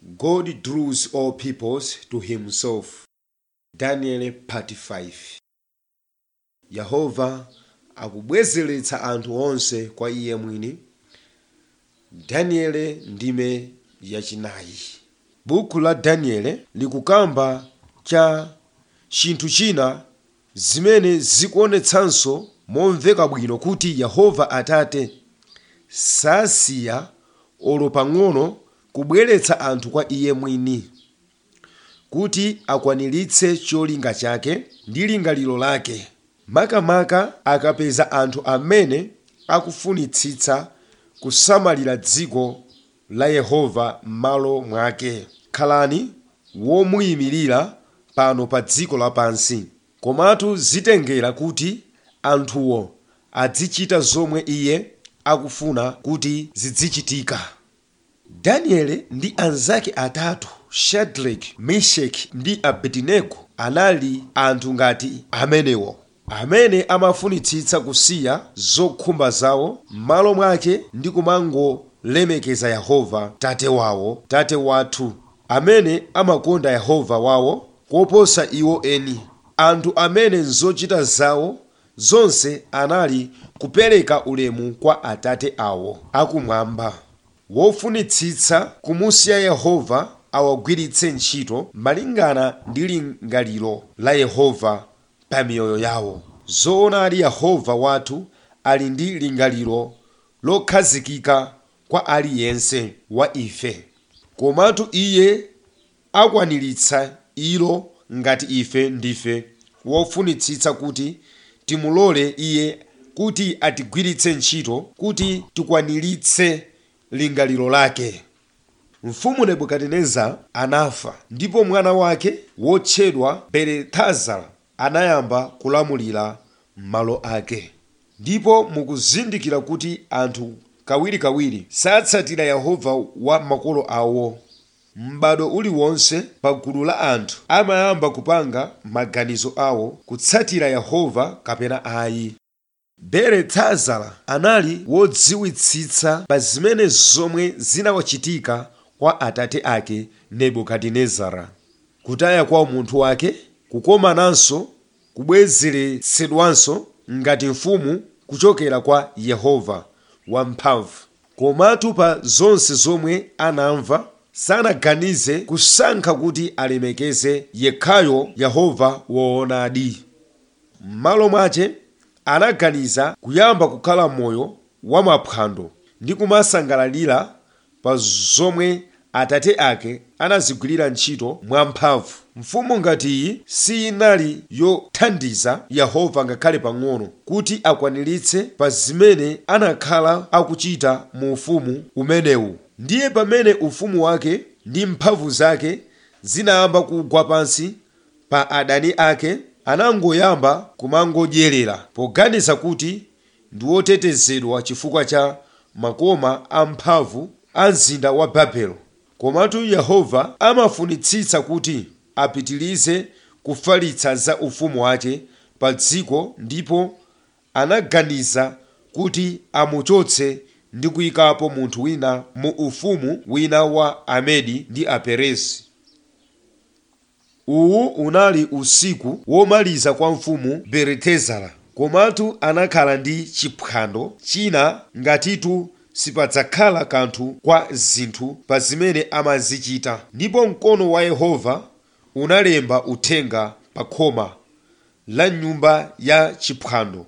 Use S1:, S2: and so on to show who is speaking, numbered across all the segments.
S1: God draws all peoples to himself. Daniel part 5 Yehova akubwezeretsa anthu onse kwa iye mwini. Daniel ndime yachinayi. Buku la Daniel likukamba cha chinthu china zimene zikuonetsanso momveka bwino kuti Yehova Atate sasiya olo pang'ono kubweretsa anthu kwa iye mwini kuti akwaniritse cholinga chake ndi lingaliro lake makamaka akapeza anthu amene akufunitsitsa kusamalira dziko la yehova m'malo mwake khalani womuyimirira pano pa dziko lapansi komatu zitengera kuti anthuwo azichita zomwe iye akufuna kuti zizichitika danieli ndi anzake atatu shadraki meshaki ndi abedinego anali anthu ngati amenewo amene amafunitsitsa kusiya zokhumba zawo m'malo mwake ndi kumangolemekeza yehova tate wawo tate wathu amene amakonda yehova wawo koposa iwo eni anthu amene nzochita zawo zonse anali kupereka ulemu kwa atate awo akumwamba wofunitsitsa kumusiya yehova awagwiritse ntchito malingana ndi lingaliro la yehova pa miyoyo yawo zoonadi yehova wathu ali ndi lingaliro lokhazikika kwa aliyense wa ife komatu iye akwaniritsa ilo ngati ife ndife wofunitsitsa kuti timulole iye kuti atigwiritse ntchito kuti tikwaniritse lingaliro lake mfumu nebukadineza anafa ndipo mwana wake wotchedwa beletazara anayamba kulamulira m'malo ake ndipo mukuzindikira kuti anthu kawirikawiri satsatira yehova wa makolo awo m'bado uliwonse pa gulu la anthu amayamba kupanga maganizo awo kutsatira yehova kapena ayi beletazara anali wodziwitsitsa pa zimene zomwe zinawachitika kwa atate ake nebukadinezara kutaya kwa umunthu wake kukomananso kubwezeretsedwanso ngati mfumu kuchokera kwa yehova wamphamvu komatu pa zonse zomwe anamva sanaganize kusankha kuti alemekeze yekhayo yehova woonadi m'malo mwache anaganiza kuyamba kukhala moyo wamaphwando ndi kumasangalalira pa zomwe atate ake anazigwirira ntchito mwamphamvu mfumu ngati iyi siyinali yothandiza yehova ngakhale pang'ono kuti akwaniritse pa zimene anakhala akuchita mu ufumu umenewu ndiye pamene ufumu wake ndi mphamvu zake zinayamba kugwa pansi pa adani ake anangoyamba kumangodyerera poganiza kuti ndi wotetezedwa chifukwa cha makoma amphamvu a mzinda wa babelo komatu yehova amafunitsitsa kuti apitilize kufalitsa za ufumu wake pa dziko ndipo anaganiza kuti amuchotse ndi kuyikapo munthu wina mu ufumu wina wa amedi ndi aperezi uwu unali usiku womaliza kwa mfumu beletezara komatu anakhala ndi chiphwando china ngatitu sipadzakhala kanthu kwa zinthu pa zimene amazichita ndipo mkono wa yehova unalemba uthenga pa khoma la nyumba ya chiphwando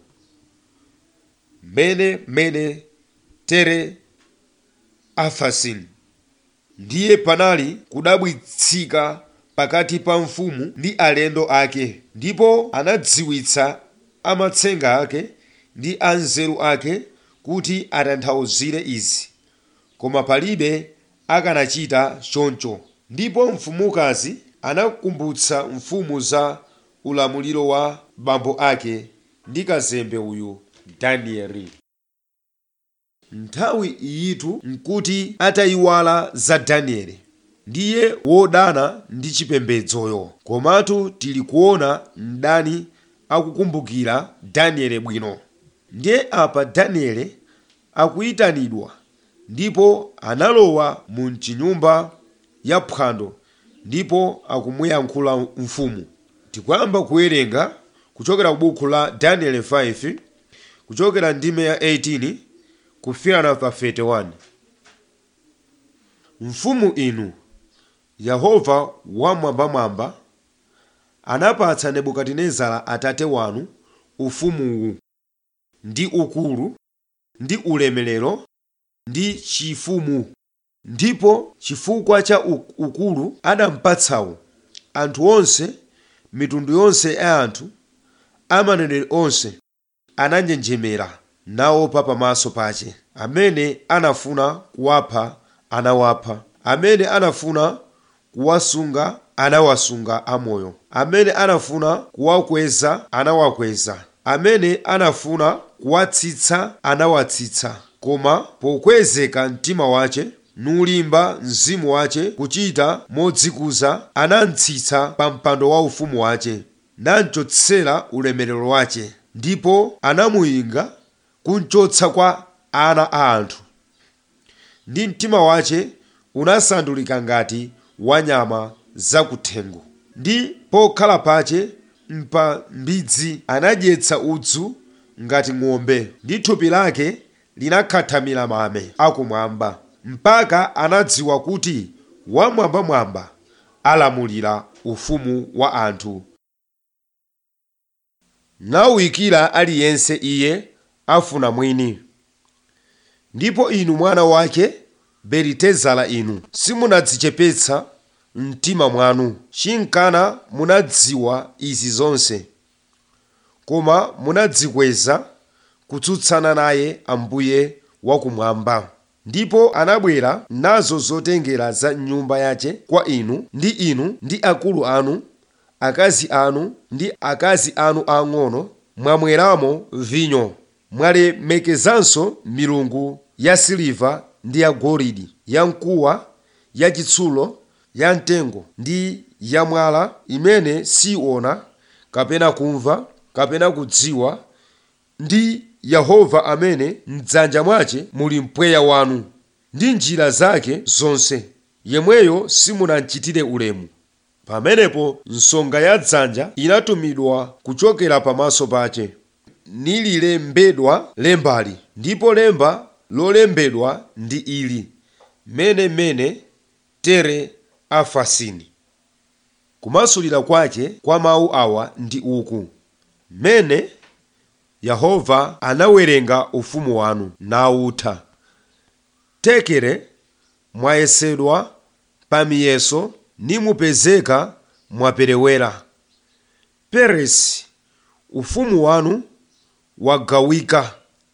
S1: mene mene tere afasin ndiye panali kudabwitsika pakati pa mfumu ndi alendo ake ndipo anadziwitsa amatsenga ake ndi anzeru ake kuti atanthauzire izi koma palibe akanachita choncho ndipo mfumukazi anakumbutsa mfumu za ulamuliro wa bambo ake ndi kazembe uyu danieli nthawi iyitu nkuti atayiwala za danieli ndiye wodana ndi chipembedzoyo komatu tili kuona mdani akukumbukira danieli bwino ndiye apa danieli akuyitanidwa ndipo analowa mu chinyumba ya phwando ndipo akumuyankhula mfumu tikuyamba kuwerenga kuchokera ku buku la daniel 5 kuchokera ndime ya 18 kufikira pa 31 mfumu inu yehova wamwambamwamba anapatsa nebukadinezara atate wanu ufumuwu ndi ukulu ndi ulemerero ndi chifumu ndipo chifukwa cha u- ukulu adampatsawo anthu onse mitundu yonse ya anthu amaneneri onse ananjenjemera naopa pamaso pache amene anafuna kuwapha anawapha amene anafuna kuwasunga anawasunga amoyo amene anafuna kuwakweza anawakweza amene anafuna kuwatsitsa anawatsitsa koma pokwezeka mtima wache nulimba mzimu wache kuchita modzikuza anamtsitsa pa mpando wa ufumu wache namchotsera ulemerero wache ndipo anamuyinga kumchotsa kwa ana a anthu ndi mtima wache unasandulika ngati wa nyama zakuthengo ndi pokhala pache mpa mbidzi anadyetsa udzu ngati ng'ombe ndi thupi lake linakhathamira mame akumwamba mpaka anadziwa kuti wamwambamwamba alamulira ufumu wa anthu nawuyikira aliyense iye afuna mwini ndipo inu mwana wake belitezala inu simunadzichepetsa mtima mwanu chinkana munadziwa izi zonse koma munadzikweza kutsutsana naye ambuye wakumwamba ndipo anabwera nazo zotengera za nyumba yache kwa inu ndi inu ndi akulu anu akazi anu ndi akazi anu ang'ono mwamweramo vinyo mwalemekezanso milungu ya siliva ndi ya golide ya mkuwa ya chitsulo ya mtengo ndi ya mwala imene siona kapena kumva kapena kudziwa ndi yehova amene mdzanja mwache muli mpweya wanu ndi njira zake zonse yemweyo simunamchitire ulemu pamenepo nsonga ya dzanja inatumidwa kuchokera pamaso pache nililembedwa lembali ndipo lemba lolembedwa ndi ili mene mene tere afasini kumasulira kwache kwa mawu awa ndi uku mene yehova anawerenga ufumu wanu nawutha tekere mwayesedwa pa miyeso nimupezeka mwaperewera peresi ufumu wanu wagawika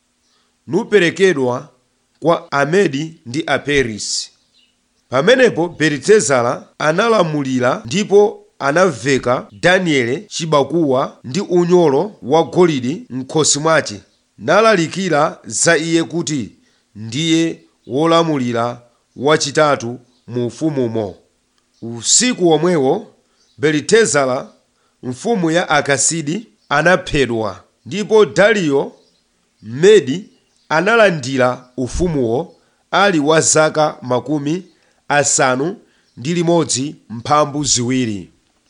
S1: nuperekedwa kwa amedi ndi aperisi pamenepo belitezala analamulira ndipo anaveka daniele chibakuwa ndi unyolo wa golide m'khosi mwache nalalikira za iye kuti ndiye wolamulira wachitatu mu ufumumo usiku womwewo belitezala mfumu ya akasidi anaphedwa ndipo dariyo mmedi analandira ufumuwo ali wa zaka makumi asanu ndi limodzi mphambu ziwiri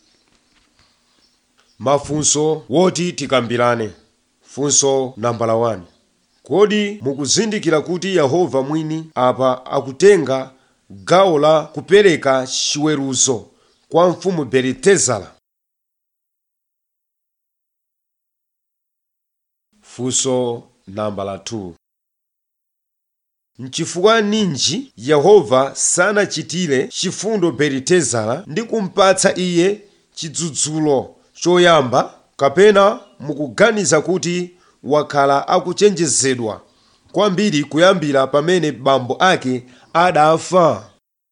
S1: mafunso woti tikambirane funso nambala 1 kodi mukuzindikira kuti yehova mwini apa akutenga gawo la kupereka chiweruzo kwa mfumu belitezala funso nambala 2 nchifukwa ninji yehova sanachitire chifundo belitezala ndi kumpatsa iye chidzudzulo choyamba kapena mukuganiza kuti wakhala akuchenjezedwa kwambiri kuyambira pamene bambo ake adafa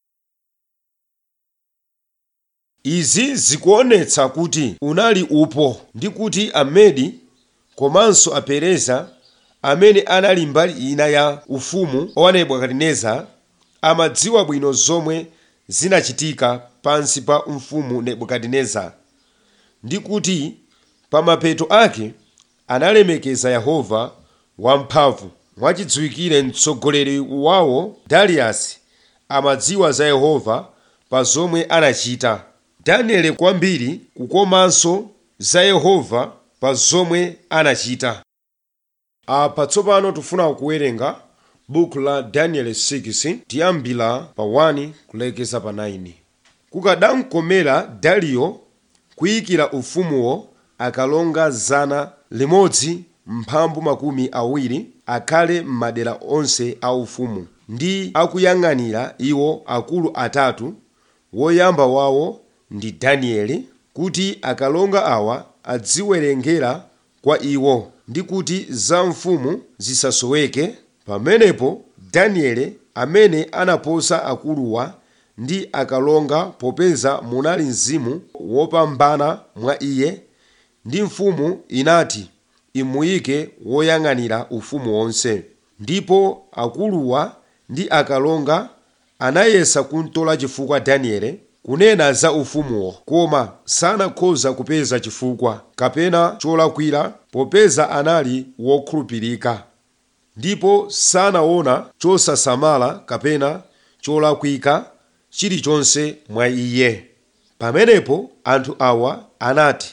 S1: izi zikuonetsa kuti unali upo ndi kuti amedi komanso apereza amene anali mbali ina ya ufumu wa nebukadinezara amadziwa bwino zomwe zinachitika pansi pa mfumu nebukadinezara ndi kuti pa mapeto ake analemekeza yehova wamphamvu mwachidziwikire mtsogoleri wawo dariyasi amadziwa za yehova pa zomwe anachita danieli kwambiri kukomanso za yehova pa zomwe anachita apa tsopano tifuna kuwerenga buku la danieli 6 tiyambira pa 1 kulekeza pa 9 kukadamkomera dariyo kuyikira ufumuwo akalonga zana limodzi mphambu makumi awiri akhale m'madera onse a ufumu ndi akuyang'anira iwo akulu atatu woyamba wawo ndi danieli kuti akalonga awa adziwerengera kwa iwo ndi kuti za mfumu zisasoweke pamenepo danieli amene anaposa akuluwa ndi akalonga popeza munali mzimu wopambana mwa iye ndi mfumu inati imuyike woyang'anira ufumu wonse ndipo akuluwa ndi akalonga anayesa kumtola chifukwa danieli kunena za ufumuwo koma sanakhoza kupeza chifukwa kapena cholakwira popeza anali wokhulupirika ndipo sanaona chosasamala kapena cholakwika chilichonse mwa iye pamenepo anthu awa anati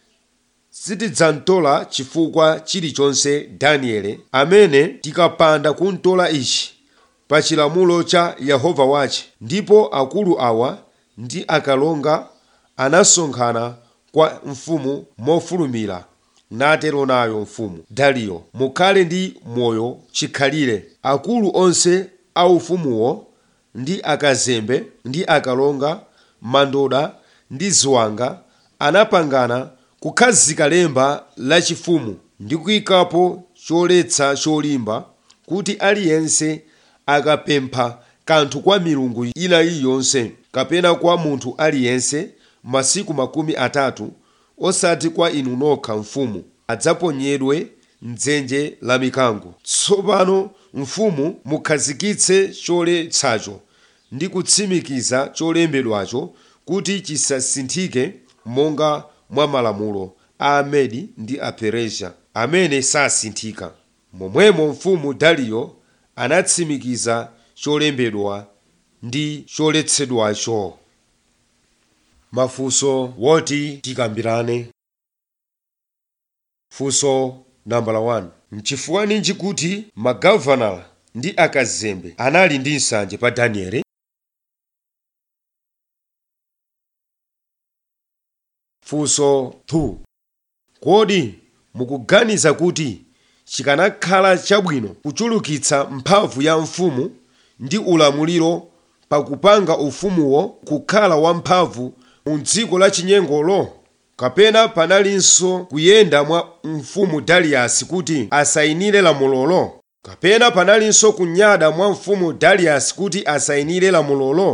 S1: sitidzamtola chifukwa chilichonse danieli amene tikapanda kumtola ichi pa chilamulo cha yehova wache ndipo akulu awa ndi akalonga anasonkhana kwa mfumu mofulumira natero nayo mfumu dariyo mukhale ndi moyo chikhalire akulu onse a ufumuwo ndi akazembe ndi akalonga mandoda ndi ziwanga anapangana kukhazika lemba lachifumu ndi kuyikapo choletsa cholimba kuti aliyense akapempha kanthu kwa milungu ina iliyonse kapena kwa munthu aliyense masiku makumi atatu osati kwa inu nokha mfumu adzaponyedwe mdzenje la mikango tsopano mfumu mukhazikitse choletsacho ndi kutsimikiza cholembedwacho kuti chisasinthike monga mwa malamulo a amedi ndi a perezia amene sasinthika momwemo mfumu dariyo anatsimikiza cholembedwa ndi choletsedwacho mafunso woti tikambirane funso nambala 1 mchifukwa ninji kuti magavanala ndi akazembe anali ndi nsanje pa danieli funso 2 kodi mukuganiza kuti chikanakhala chabwino kuchulukitsa mphamvu ya mfumu ndi ulamuliro pakupanga ufumuwo kukhala wamphamvu mu dziko la chinyengolo kapena panalinso kuyenda mwa mfumu dariyasi kuti asayinire lamulolo kapena panalinso kunyada mwa mfumu dariyasi kuti asayinire lamulolo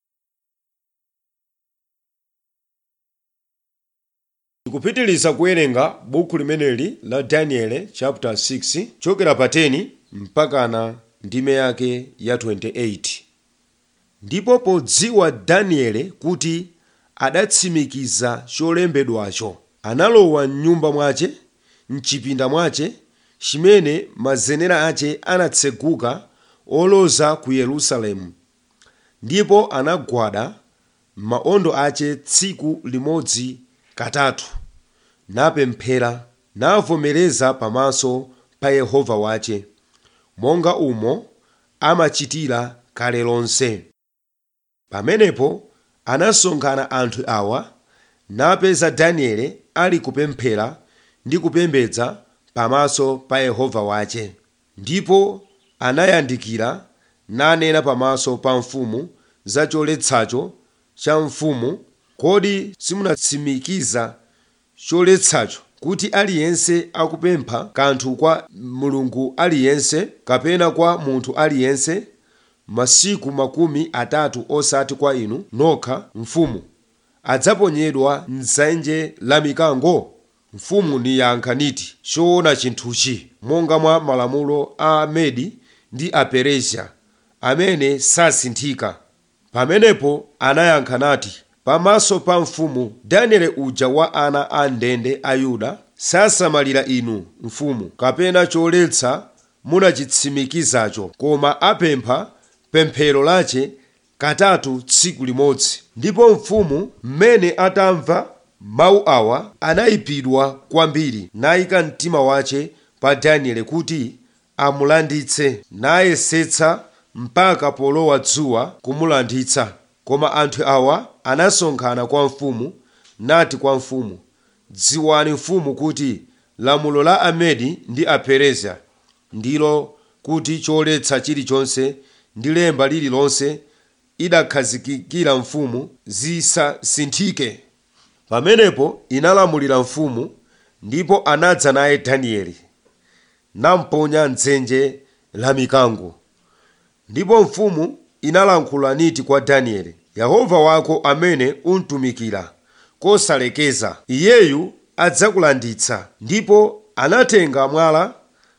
S1: tikupitiliza kuwerenga buku limeneli la danieli chapter 6 chokera pa 10 mpakana ndime yake ya 28 ndipo podziwa danieli kuti adatsimikiza cholembedwacho analowa mnyumba mwache mchipinda mwache chimene mazenera ache anatseguka oloza ku yerusalemu ndipo anagwada maondo ache tsiku limodzi katatu napemphera navomereza pamaso pa yehova wache monga umo amachitira kale lonse pamenepo anasonkhana anthu awa napeza danieli ali kupemphera ndi kupembedza pamaso pa yehova wache ndipo anayandikira nanena pamaso pa mfumu za choletsacho cha mfumu kodi simunatsimikiza choletsacho kuti aliyense akupempha kanthu kwa mulungu aliyense kapena kwa munthu aliyense masiku makumi atatu osati kwa inu nokha mfumu adzaponyedwa mdzenje la mikango mfumu niyankha niti choona chinthuchi monga mwa malamulo a medi ndi a perezia amene sasinthika pamenepo anayankha nati pamaso pa mfumu danieli uja wa ana a ndende a yuda sasamalira inu mfumu kapena choletsa munachitsimikizacho koma apempha pemphero lache katatu tsiku limodzi ndipo mfumu mmene atamva mawu awa anayipidwa kwambiri nayika mtima wace pa danieli kuti amulanditse nayesetsa mpaka polowa dzuwa kumulanditsa koma anthu awa anasonkhana kwa mfumu nati kwa mfumu dziwani mfumu kuti lamulo la amedi ndi aperezia ndilo kuti choletsa chilichonse ndi lemba lililonse idakhazikikira mfumu zisasinthike pamenepo inalamulira mfumu ndipo anadza naye danieli namponya mdzenje la mikango ndipo mfumu inalankhula niti kwa danieli yehova wako amene untumikira kosalekeza iyeyu adzakulanditsa ndipo anatenga mwala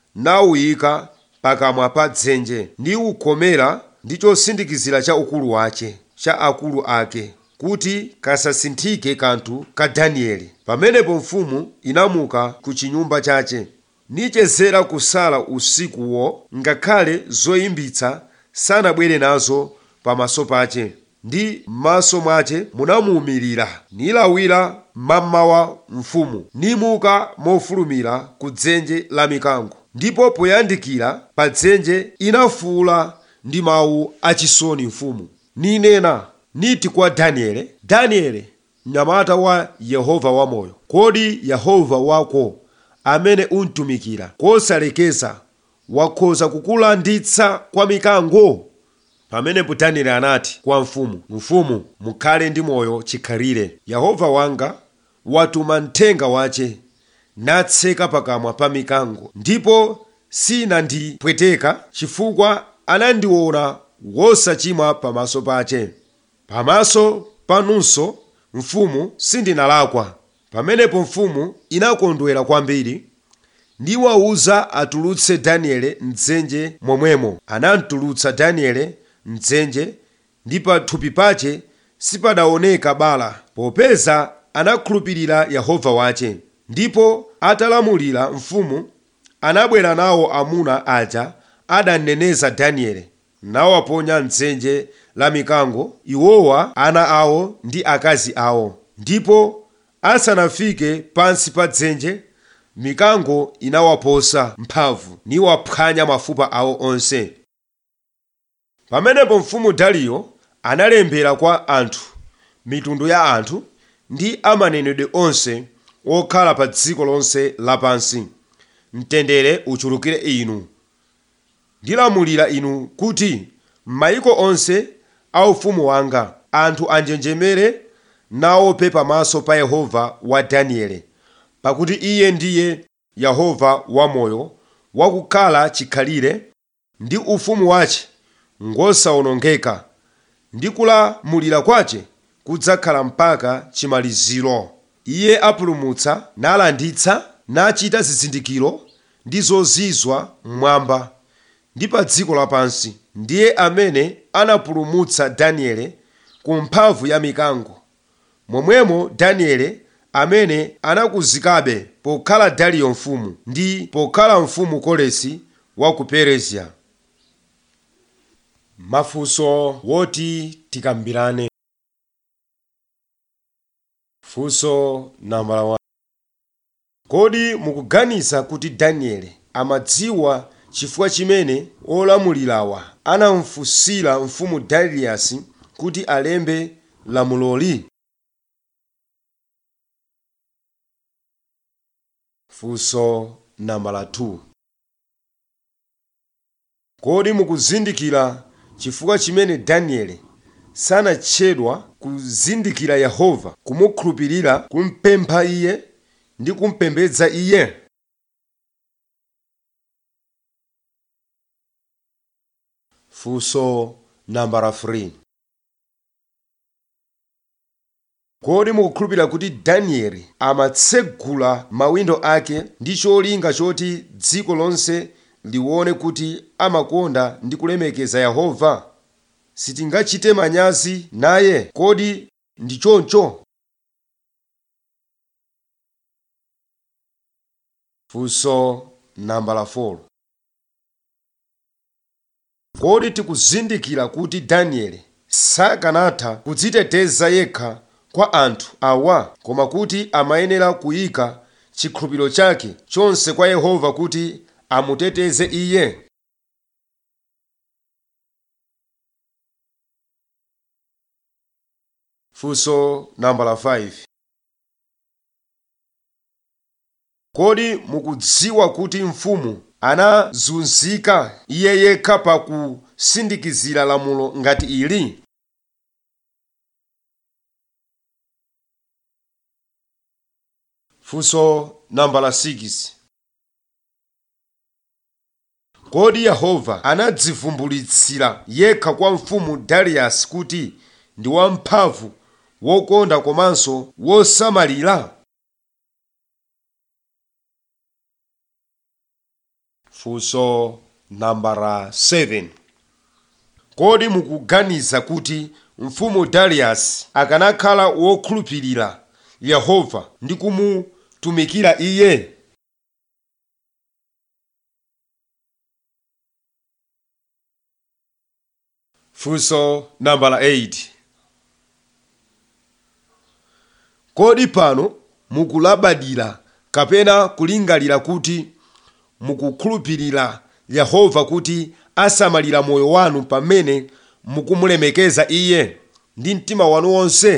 S1: nawuyika pakamwa pa dzenje ndi ukomera ndi chosindikizira cha ukulu wace cha akulu ake kuti kasasinthike kanthu ka danieli pamenepo mfumu inamuka ku chinyumba chace nichezera kusala usikuwo ngakhale zoyimbitsa sanabwere nazo pamaso pace ndi m'maso mwace munamuwumirira nilawira mmamawa mfumu nimuka mofulumira ku dzenje la mikango ndipo poyandikira pa dzenje inafuula ndi mawu achisoni mfumu ninena niti kwa daniele daniele mnyamata wa yehova wamoyo kodi yehova wako amene untumikira kosalekeza wakhoza kukulanditsa kwa mikango pamenepo danieli anati kwa mfumu mfumu mukhale ndi moyo chikhalire yehova wanga watuma mthenga wace natseka pakamwa pa mikango ndipo sinandipweteka chifukwa anandiona wosachimwa pamaso pace pamaso panunso mfumu sindinalakwa pamenepo mfumu inakondwera kwambiri ndiwawuza atulutse daniele mdzenje momwemo anamtulutsa daniele mdzenje ndi pathupi pace sipadaoneka bala popeza anakhulupirira yehova wace ndipo atalamulira mfumu anabwera nawo amuna aja adaneneza daniele nawaponya mdzenje la mikango iwowa ana awo ndi akazi awo ndipo asanafike pansi pa dzenje mikango inawaposa mphamvu niwaphwanya mafupa awo onse pamenepo mfumu dariyo analembera kwa anthu mitundu ya anthu ndi amanenedwe onse okhala pa dziko lonse lapansi mtendere uchulukire inu ndilamulira inu kuti m'mayiko onse a ufumu wanga anthu anjenjemere naope pamaso pa yehova wa daniele pakuti iye ndiye yehova wamoyo wakukhala chikhalire ndi ufumu wace ngosawonongeka ndi kulamulira kwace kudzakhala mpaka chimaliziro iye apulumutsa nalanditsa nachita zizindikiro ndi zozizwa mmwamba ndi pa dziko lapansi ndiye amene anapulumutsa daniele ku mphamvu ya mikango momwemo daniele amene anakuzikabe pokhala dariyo mfumu ndi pokhala mfumu kolesi wa ku perezia mafunso woti tikambirane funso nambala 1 kodi mukuganiza kuti danieli amadziwa chifukwa chimene olamulirawa anamfunsira mfumu dariyasi kuti alembe lamuloli funso nambala 2 kodi mukuzindikira chifukwa chimene danieli sanatchedwa kuzindikira yehova kumukhulupirira kumpempha iye ndi kumpembedza iye funso nambala 3 kodi mukukhulupirira kuti danieli amatsegula mawindo ake ndi cholinga choti dziko lonse lione kuti amakonda ndi kulemekeza yehova sitingachite manyazi naye kodi ndi choncho funso nambala 4 kodi tikuzindikira kuti danieli sakanatha kudziteteza yekha kwa anthu awa koma kuti amayenera kuyika chikhulupiriro chake chonse kwa yehova kuti amuteteze iye funso nambala 5 kodi mukudziwa kuti mfumu anazunzika iye yekha pa kusindikizira lamulo ngati ili funso nambala 6 kodi yehova anadzivumbulitsira yekha kwa mfumu dariyasi kuti ndi wamphamvu wokonda komanso wosamalira funso nambala 7 kodi mukuganiza kuti mfumu dariyasi akanakhala wokhulupirira yehova ndi kumutumikira iye funso nambala 8 kodi pano mukulabadira kapena kulingalira kuti mukukhulupirira yehova kuti asamalira moyo wanu pamene mukumulemekeza iye ndi mtima wanu wonse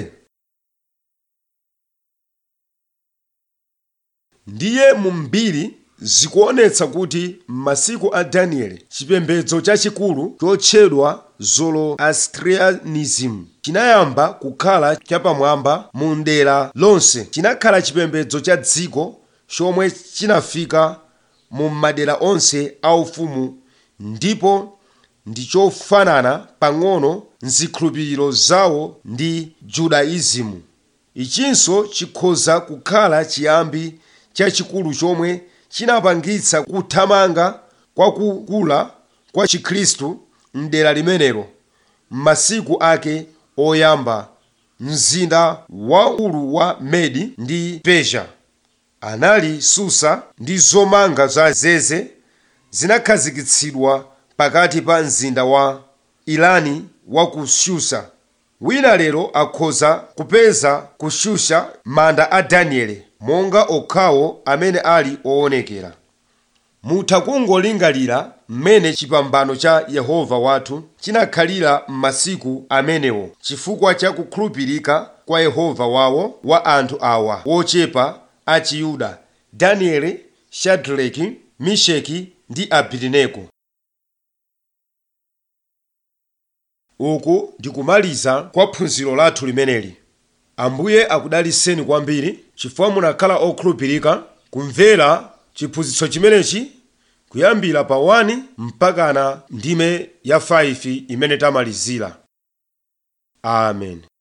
S1: ndiye mu mbiri zikuonetsa kuti m'masiku a danieli chipembedzo chachikulu chotchedwa zoroastrianism chinayamba kukhala chapamwamba mu ndera lonse chinakhala chipembedzo cha dziko chomwe chinafika mu madera onse aufumu ndipo ndi chofanana pang'ono mzikhulupiriro zawo ndi judaism ichinso chikhoza kukhala chiyambi chachikulu chomwe chinapangitsa kuthamanga kwakukula kwa chikhristu mdera limenelo m'masiku ake oyamba mzinda waukulu wa medi ndi persia anali susa ndi zomanga za zeze zinakhazikitsidwa pakati pa mzinda wa irani wa ku shusha wina lero akhoza kupeza ku shusha manda a danieli monga okhawo amene ali oonekera mutha kungolingalira mmene chipambano cha yehova wathu chinakhalira m'masiku amenewo chifukwa cha kukhulupirika kwa yehova wawo wa anthu awa wochepa a chiyuda danieli shadraki misheki ndi abedenego uku ndikumaliza kwa phunziro lathu limeneli ambuye akudaliseni kwambiri chifukwa munakhala okhulupirika kumvera chiphunzitso chimenechi kuyambira pa 1 mpakana ndime ya 5 imene tamalizira amen